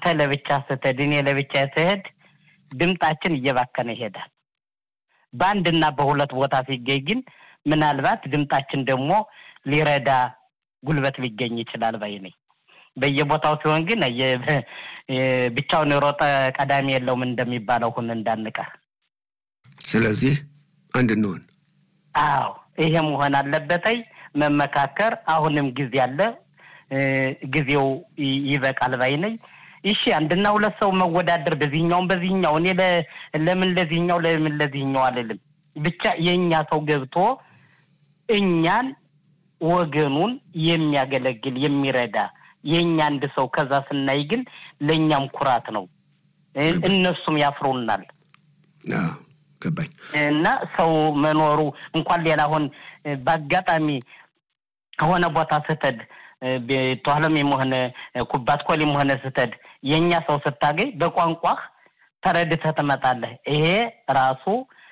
አንተ ለብቻ ስትሄድ እኔ ለብቻ ስሄድ ድምጣችን እየባከነ ይሄዳል። በአንድና በሁለት ቦታ ሲገኝ ግን ምናልባት ድምጣችን ደግሞ ሊረዳ ጉልበት ሊገኝ ይችላል ባይ ነኝ። በየቦታው ሲሆን ግን ብቻውን የሮጠ ቀዳሚ የለውም እንደሚባለው ሁን እንዳንቀር። ስለዚህ አንድ እንሆን። አዎ ይሄ መሆን አለበተይ መመካከር። አሁንም ጊዜ አለ፣ ጊዜው ይበቃል ባይ ነኝ። እሺ አንድና ሁለት ሰው መወዳደር በዚህኛውም በዚህኛው እኔ ለምን ለዚህኛው ለምን ለዚህኛው አልልም። ብቻ የእኛ ሰው ገብቶ እኛን ወገኑን የሚያገለግል የሚረዳ የእኛ አንድ ሰው ከዛ ስናይ ግን ለእኛም ኩራት ነው፣ እነሱም ያፍሩናል። ገባኝ እና ሰው መኖሩ እንኳን ሌላ አሁን በአጋጣሚ ከሆነ ቦታ ስትሄድ ተኋለም ሆነ ኩባት ኮሊም ሆነ ስትሄድ የእኛ ሰው ስታገኝ በቋንቋህ ተረድተህ ትመጣለህ። ይሄ ራሱ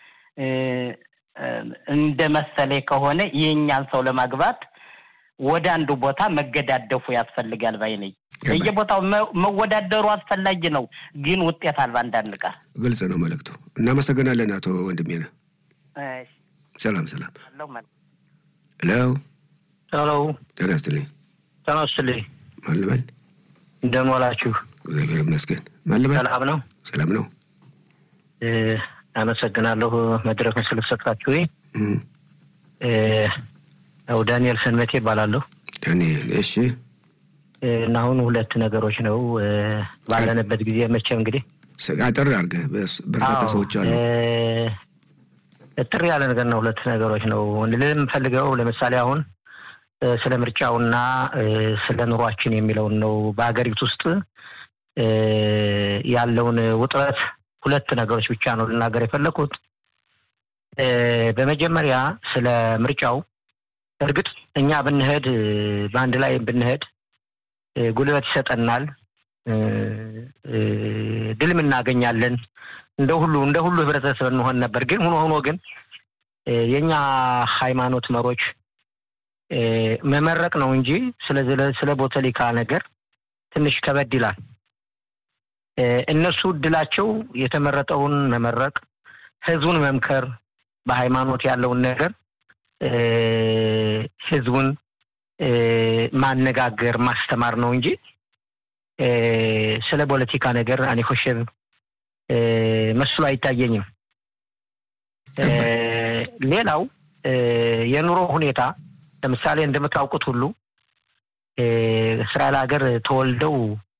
እንደ መሰሌ ከሆነ የእኛን ሰው ለማግባት ወደ አንዱ ቦታ መገዳደፉ ያስፈልጋል ባይ ነኝ። በየቦታው መወዳደሩ አስፈላጊ ነው፣ ግን ውጤት አልባ እንዳንቀር። ግልጽ ነው መልእክቱ። እናመሰግናለን አቶ ወንድሜ ነህ። ሰላም ሰላም። ሄሎ ሄሎ። ጤና ይስጥልኝ። ጤና ይስጥልኝ። ማን ልበል? እንደምን ዋላችሁ? እግዚአብሔር ይመስገን። ማን ልበል? ሰላም ነው። ሰላም ነው። አመሰግናለሁ መድረኩን ስለሰጣችሁ። ያው ዳንኤል ሰንመቴ ይባላለሁ። ዳንኤል እሺ። እና አሁን ሁለት ነገሮች ነው ባለንበት ጊዜ መቼም እንግዲህ አጠር አድርገህ በርካታ ሰዎች አሉ። ጥር ያለ ነገር ነው። ሁለት ነገሮች ነው ልምፈልገው። ለምሳሌ አሁን ስለ ምርጫውና ስለ ኑሯችን የሚለውን ነው። በሀገሪቱ ውስጥ ያለውን ውጥረት ሁለት ነገሮች ብቻ ነው ልናገር የፈለኩት። በመጀመሪያ ስለ ምርጫው እርግጥ እኛ ብንሄድ በአንድ ላይ ብንሄድ ጉልበት ይሰጠናል፣ ድልም እናገኛለን። እንደ ሁሉ እንደ ሁሉ ህብረተሰብ እንሆን ነበር። ግን ሆኖ ሆኖ ግን የእኛ ሃይማኖት መሮች መመረቅ ነው እንጂ ስለ ቦተሊካ ነገር ትንሽ ከበድ ይላል። እነሱ እድላቸው የተመረጠውን መመረቅ፣ ህዝቡን መምከር፣ በሃይማኖት ያለውን ነገር ህዝቡን ማነጋገር ማስተማር ነው እንጂ ስለ ፖለቲካ ነገር እኔ ኮሸብ መስሎ አይታየኝም። ሌላው የኑሮ ሁኔታ ለምሳሌ እንደምታውቁት ሁሉ እስራኤል ሀገር ተወልደው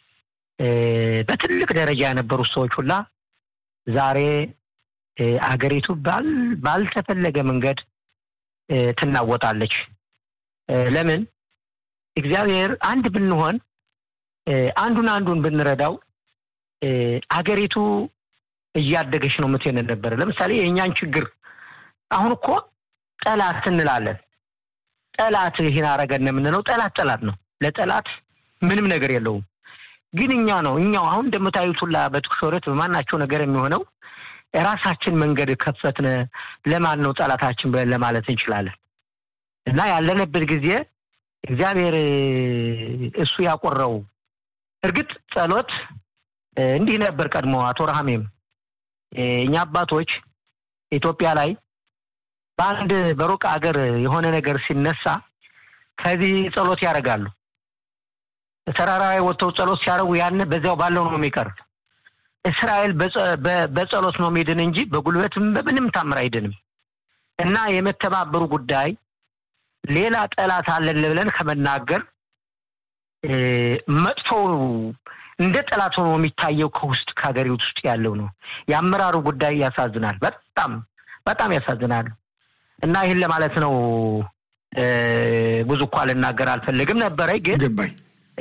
በትልቅ ደረጃ የነበሩት ሰዎች ሁላ ዛሬ አገሪቱ ባልተፈለገ መንገድ ትናወጣለች። ለምን? እግዚአብሔር አንድ ብንሆን አንዱን አንዱን ብንረዳው አገሪቱ እያደገች ነው ምትሄድ ነበረ። ለምሳሌ የእኛን ችግር አሁን እኮ ጠላት እንላለን። ጠላት ይህን አረገን የምንለው ጠላት ጠላት ነው። ለጠላት ምንም ነገር የለውም። ግን እኛ ነው እኛው አሁን እንደምታዩት ሁላ በትኩሶረት በማናቸው ነገር የሚሆነው ራሳችን መንገድ ከፈትነ ለማን ነው ጠላታችን ብለን ለማለት እንችላለን። እና ያለንበት ጊዜ እግዚአብሔር እሱ ያቆረው እርግጥ ጸሎት እንዲህ ነበር ቀድሞ አቶ ረሃሜም እኛ አባቶች ኢትዮጵያ ላይ በአንድ በሩቅ አገር የሆነ ነገር ሲነሳ ከዚህ ጸሎት ያደርጋሉ። ተራራ ላይ ወጥተው ጸሎት ሲያደርጉ ያን በዚያው ባለው ነው የሚቀር። እስራኤል በጸሎት ነው የሚድን እንጂ በጉልበትም በምንም ታምር አይድንም። እና የመተባበሩ ጉዳይ ሌላ ጠላት አለን ብለን ከመናገር መጥፎ እንደ ጠላት ሆኖ የሚታየው ከውስጥ ከሀገሪቱ ውስጥ ያለው ነው። የአመራሩ ጉዳይ ያሳዝናል። በጣም በጣም ያሳዝናል። እና ይህን ለማለት ነው። ብዙ እኳ ልናገር አልፈለግም ነበረ፣ ግን ገባኝ።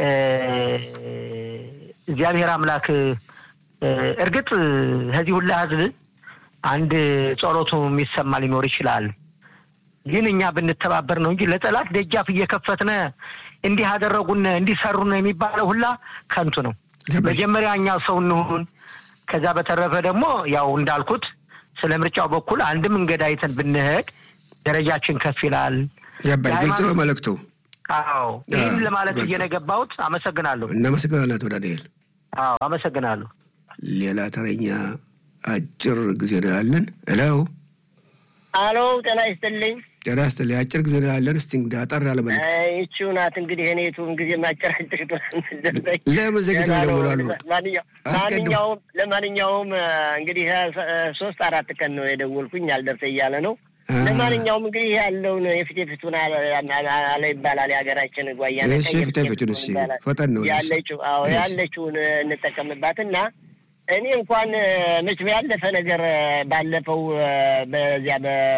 እግዚአብሔር አምላክ እርግጥ ከዚህ ሁላ ህዝብ አንድ ጸሎቱ የሚሰማ ሊኖር ይችላል። ግን እኛ ብንተባበር ነው እንጂ ለጠላት ደጃፍ እየከፈትነ እንዲህ አደረጉን እንዲሰሩን የሚባለው ሁላ ከንቱ ነው። መጀመሪያ እኛ ሰው እንሁን። ከዛ በተረፈ ደግሞ ያው እንዳልኩት ስለ ምርጫው በኩል አንድ መንገድ አይተን ብንሄድ ደረጃችን ከፍ ይላል። ገባኝ። ግልጽ ነው መልእክቱ። አዎ ይህን ለማለት እየነገባሁት አመሰግናለሁ። እናመሰግናለን አቶ ዳንኤል። አዎ አመሰግናለሁ። ሌላ ተረኛ አጭር ጊዜ ነው ያለን። እለው አሎ ጤና ይስጥልኝ። ጤና ይስጥልኝ። አጭር ጊዜ ነው ያለን። እስቲ እንግዲህ አጠር ያለ መልዕክት። ይቺው ናት እንግዲህ እኔቱን ጊዜ ማጨራጭር ለምን ዘግተው ይደውላሉ? ማንኛውም ለማንኛውም እንግዲህ ሶስት አራት ቀን ነው የደወልኩኝ አልደርሰ እያለ ነው። ለማንኛውም እንግዲህ ያለውን የፊት የፊቱን አለ ይባላል የሀገራችን ጓያ እሺ፣ ፊት የፊቱን እስኪ ፈጠን ነው ያለችው አዎ ያለችውን እንጠቀምባት እና እኔ እንኳን መች ያለፈ ነገር ባለፈው በዚያ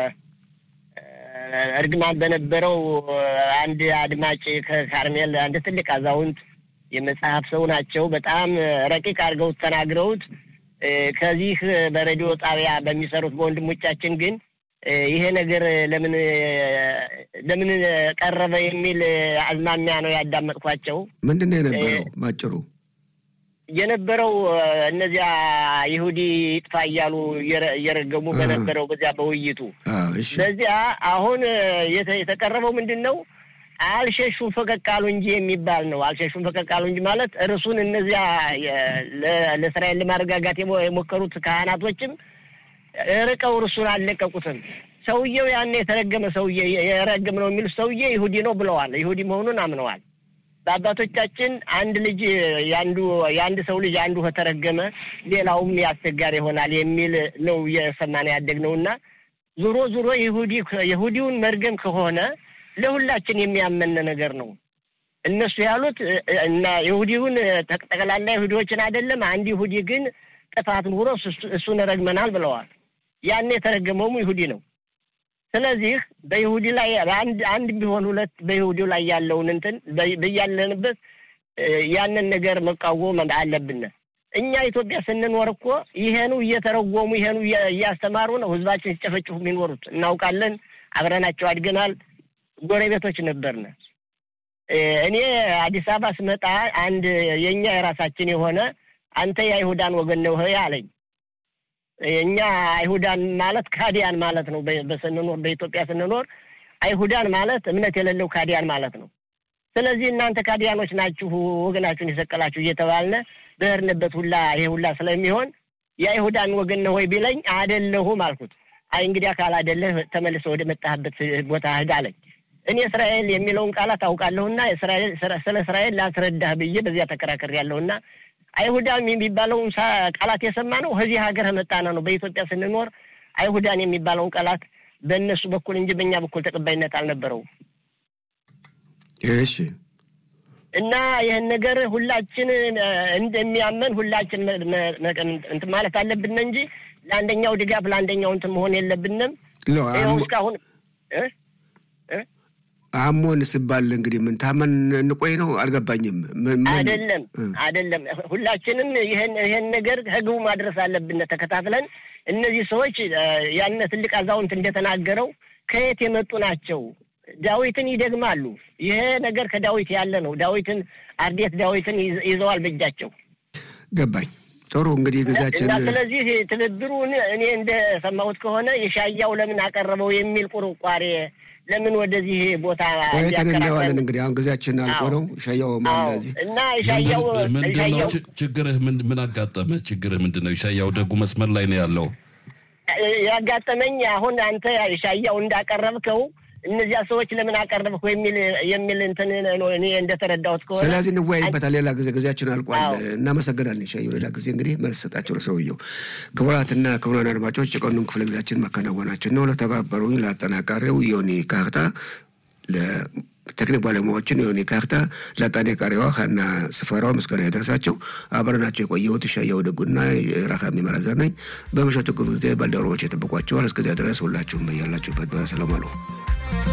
በእርግማን በነበረው አንድ አድማጭ ከካርሜል አንድ ትልቅ አዛውንት የመጽሐፍ ሰው ናቸው። በጣም ረቂቅ አድርገውት ተናግረውት ከዚህ በሬዲዮ ጣቢያ በሚሰሩት በወንድሞቻችን ግን ይሄ ነገር ለምን ለምን ቀረበ የሚል አዝማሚያ ነው ያዳመጥኳቸው። ምንድን ነው የነበረው ባጭሩ? የነበረው እነዚያ ይሁዲ ይጥፋ እያሉ እየረገሙ በነበረው በዚያ በውይይቱ በዚያ አሁን የተቀረበው ምንድን ነው? አልሸሹም ፈቀቅ አሉ እንጂ የሚባል ነው። አልሸሹም ፈቀቅ አሉ እንጂ ማለት እርሱን እነዚያ ለእስራኤል ለማረጋጋት የሞከሩት ካህናቶችም ርቀው እርሱን አልለቀቁትም። ሰውየው ያን የተረገመ ሰውዬ የረገም ነው የሚሉት ሰውዬ ይሁዲ ነው ብለዋል። ይሁዲ መሆኑን አምነዋል። በአባቶቻችን አንድ ልጅ የአንዱ የአንድ ሰው ልጅ አንዱ ከተረገመ ሌላውም ያስቸጋሪ ይሆናል የሚል ነው እየሰማን ያደግነው እና ዙሮ ዙሮ ይሁዲ ይሁዲውን መርገም ከሆነ ለሁላችን የሚያመን ነገር ነው። እነሱ ያሉት እና ይሁዲውን ጠቅላላ ይሁዲዎችን አይደለም፣ አንድ ይሁዲ ግን ጥፋት ኑሮ እሱን ረግመናል ብለዋል። ያን የተረገመውም ይሁዲ ነው። ስለዚህ በይሁዲ ላይ አንድ አንድ ቢሆን ሁለት በይሁዲው ላይ ያለውን እንትን በያለንበት ያንን ነገር መቃወም አለብን። እኛ ኢትዮጵያ ስንኖር እኮ ይሄኑ እየተረጎሙ ይሄኑ እያስተማሩ ነው ህዝባችን ሲጨፈጭፉ የሚኖሩት እናውቃለን። አብረናቸው አድገናል። ጎረቤቶች ነበርን። እኔ አዲስ አበባ ስመጣ አንድ የእኛ የራሳችን የሆነ አንተ የአይሁዳን ወገን ነው አለኝ። እኛ አይሁዳን ማለት ካዲያን ማለት ነው። በስንኖር በኢትዮጵያ ስንኖር አይሁዳን ማለት እምነት የሌለው ካዲያን ማለት ነው። ስለዚህ እናንተ ካዲያኖች ናችሁ፣ ወገናችሁን የሰቀላችሁ እየተባልነ በህርንበት ሁላ ይሄ ሁላ ስለሚሆን የአይሁዳን ወገን ነው ወይ ቢለኝ አይደለሁም አልኩት። አይ እንግዲህ አካል አይደለህ ተመልሰ ወደ መጣህበት ቦታ ሂድ አለኝ። እኔ እስራኤል የሚለውን ቃላት አውቃለሁና ስለ እስራኤል ላስረዳህ ብዬ በዚያ ተከራከር ያለሁና አይሁዳን የሚባለውን ቃላት የሰማ ነው ከዚህ ሀገር መጣና ነው። በኢትዮጵያ ስንኖር አይሁዳን የሚባለውን ቃላት በእነሱ በኩል እንጂ በእኛ በኩል ተቀባይነት አልነበረውም። እሺ። እና ይህን ነገር ሁላችን እንደሚያመን ሁላችን እንትን ማለት አለብን እንጂ ለአንደኛው ድጋፍ ለአንደኛው እንትን መሆን የለብንም። ይኸው እስካሁን አሞን ሲባል እንግዲህ ምን ታመን እንቆይ ነው? አልገባኝም። አይደለም አይደለም፣ ሁላችንም ይህን ይህን ነገር ከግቡ ማድረስ አለብን ተከታትለን። እነዚህ ሰዎች ያን ትልቅ አዛውንት እንደተናገረው ከየት የመጡ ናቸው? ዳዊትን ይደግማሉ። ይሄ ነገር ከዳዊት ያለ ነው። ዳዊትን አርዴት ዳዊትን ይዘዋል በእጃቸው። ገባኝ። ጥሩ እንግዲህ ጊዜያችን እና ስለዚህ ትብብሩን እኔ እንደሰማሁት ከሆነ የሻያው ለምን አቀረበው የሚል ቁርቋሬ ለምን ወደዚህ ቦታ ቆይተን እናየዋለን። እንግዲህ አሁን ጊዜያችን አልቆ ነው። ሻያው ማለዚህ እና ሻያው ምንድነው ችግርህ? ምን አጋጠመ? ችግርህ ምንድን ነው? ሻያው ደጉ መስመር ላይ ነው ያለው። ያጋጠመኝ አሁን አንተ ሻያው እንዳቀረብከው እነዚያ ሰዎች ለምን አቀረብኩ የሚል የሚል እንትን ነው እኔ እንደተረዳሁት ከሆነ ስለዚህ እንወያይበታል። ሌላ ጊዜ ጊዜያችን አልቋል። እናመሰግናለን። ሻየው ሌላ ጊዜ እንግዲህ መልስ ሰጣቸው ለሰውየው። ክቡራትና ክቡራን አድማጮች የቀኑን ክፍለ ጊዜያችን ማከናወናችን ነው። ለተባበሩኝ ለአጠናቃሪው ዮኒ ካርታ፣ ለቴክኒክ ባለሙያዎችን ዮኒ ካርታ፣ ለአጠናቃሪዋ ሀና ስፈራው ምስጋና የደረሳቸው አብረናቸው የቆየሁት ሻየው ደጉና ራካሚ መራዘር ነኝ። በምሽቱ ክፍለ ጊዜ ባልደረቦች የጠብቋቸዋል። እስከዚያ ድረስ ሁላችሁም በያላችሁበት በሰላም አሉ።